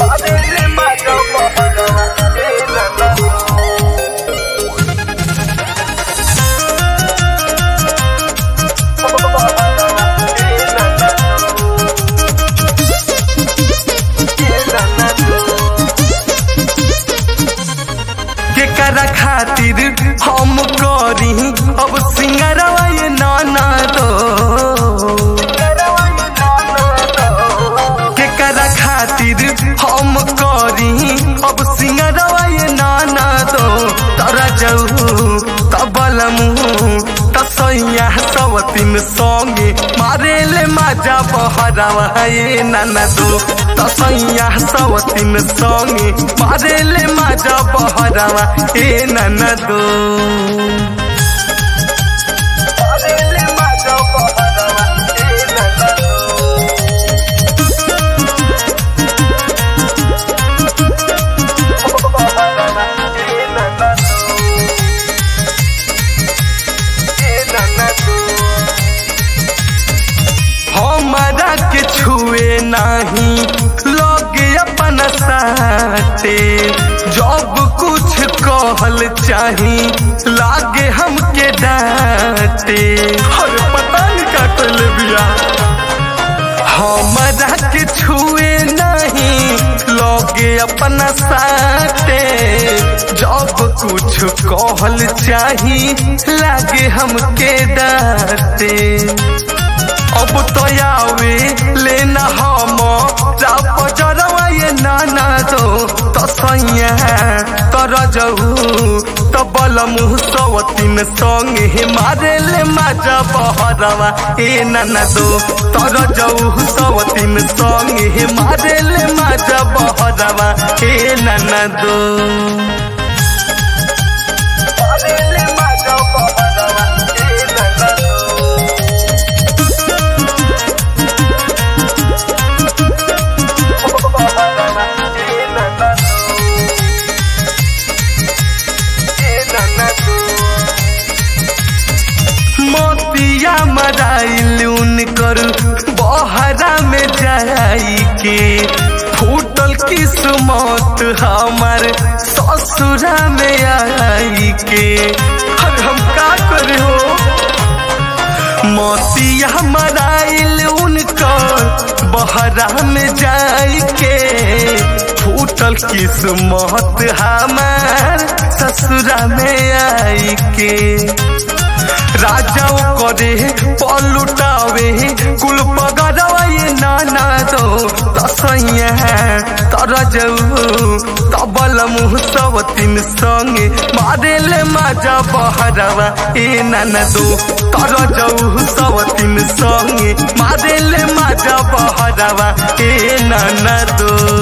मारेले माजा बहरवा ए ननदो केकरा खातिर हम करी अब सिंगरवा ये नाना दो केकरा खातिर हम करी अब सिंगरवा ये नाना दो तरा जाऊ तबलमु तसैया सवतिन संगे मारेले माजा बहरावा ये नाना दो तसैया सवतिन संगे मारेले माजा बहरावा ए नाना दो मारेले माजा बहरवा ए ननदो बहरवा ए ननदो ए ननदो हमारा के छुए नहीं लगे अपन साथे जब कुछ कहल चाही लागे हमके डांटे अरे पता नहीं का कल बिया हमारा के छुए नहीं लगे अपना साथे जब कुछ कहल चाही लागे हमके डांटे अब तो आवे लेना हम राप जरवा ये नाना दो तो सैया कर जहू तो बल मुँह सवतीन संगे मारे ले माजा बहरवा ए नाना दो तर जहू सवतीन संगे मारे ले माजा बहरवा ए नाना दो मारेले माजा बहरवा ए ननदो बहरवा ए ननदो ए ननदो मोतिया मराइल उनकर बहरा में जाई के फूटल किस्मत हमार ससुरा में आई के अब हम का करे हो मोतिया मराइल उनकर बहरा में जाई के फूटल किस्मत हमार ससुरा में आई के राजाओ करे पलुटावे कुल पगड़वा ये नाना दो तसैया तर जाऊ तबल मुँह सब तीन संगे मारेले माजा बहरवा ए नाना दो तर जाऊ सब तीन संगे मारेले माजा बहरवा ए नाना दो